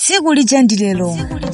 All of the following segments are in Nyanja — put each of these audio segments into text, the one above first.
tsiku lija ndi lero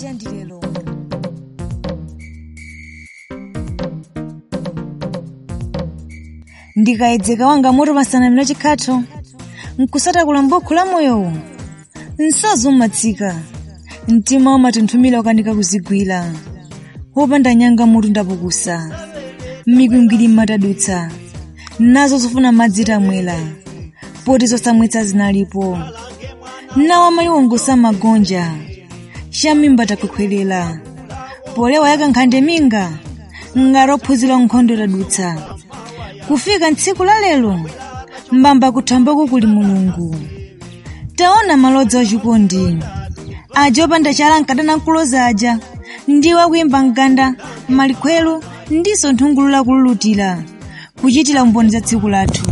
ndikayedzeka wanga moto pasanamira chikhatho nkusatakula mbokhu la moyowo nsazo umatsika mtima umatunthumira ukanika kuzigwira wopanda nyanga mutu ndapukusa mikwingwiri mmatadutsa nazo zofuna madzi tamwera poti zosamwetsa zinalipo nawa maliwongosa magonja chamimba takukhwerera polewa yakankhande minga ngati ophunzira nkhondo tadutsa kufika ntsiku la lero mbamba kuthambako kuli mulungu taona malodzi achikondi aja opanda chala nkadana nkuloza aja ndiwo akuyimba mganda malikhwelo ndiso nthungulu lakululutira kuchitira umboni za tsiku lathu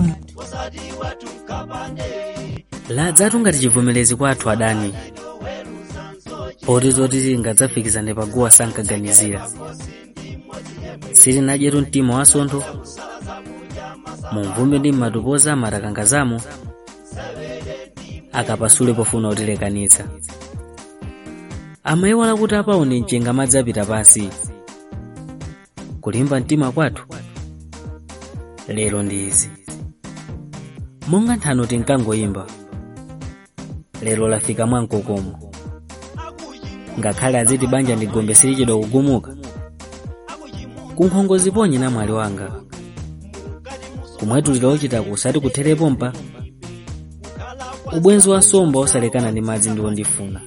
ladzatu ngati chivomerezi kwa athu adani poti zoti tingadzafikizane paguwa sankaganizira silinadyetu mtima wasontho mumvumbi ndi mmatupoza matakangazamo akapasule pofuna kutilekanitsa amayiwala kuti apaone mchenga madzi apita pansi kulimba mtima kwathu lero ndi izi monga nthano tinkangoyimba lero lafika mwamkokomo ngakhale aziti banja ndi gombe silichedwa kugumuka kunkhongo ziponye na mwali wanga kumwetulira ochitako usati kutherepo mpa ubwenzi wa somba osalekana ndi madzi ndiwo ndifuna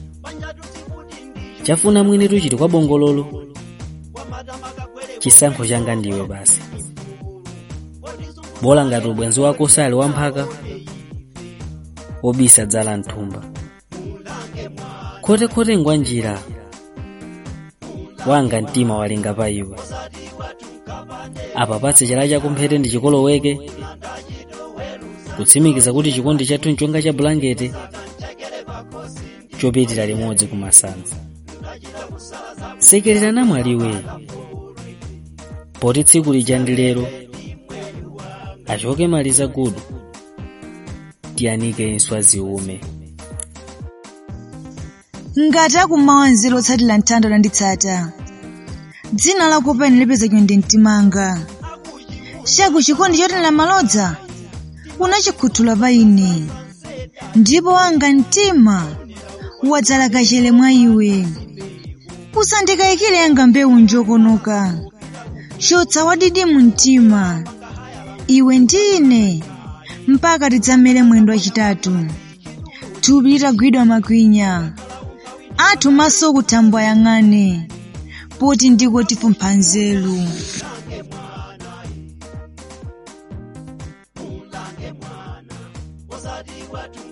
chafuna mwini tuchiti kwa bongololo chisankho changa ndiwe basi bola ngati ubwenzi wako usali wamphaka wobisa dzala mthumba khotekhote ngwa njira wanga mtima walinga pa iwe apapatse chala chakumphete ndi chikoloweke kutsimikiza kuti chikondi chathu nchonga cha bulangete chopitira limodzi kumasanza sekerera namwaliwe poti tsiku lija ndi lero achoke maliza gudu tiyanike inswa ziume ngati akummawa nzeru otsatira mthanda landitsata dzina lako pene lipeza chonde mtimanga chaku chikondi chotenera malodza unachikhuthula pa ine ndipo wanga mtima wadzala kachere mwa iwe usandikayikire yanga mbewu njokonoka chotsa wadidi mu mtima iwe ndine mpaka tidzamere mwendo wachitatu thupi litagwidwa makwinya athu maso kuthambwa yang'ane poti ndiko tifumpha nzeru Wasati watu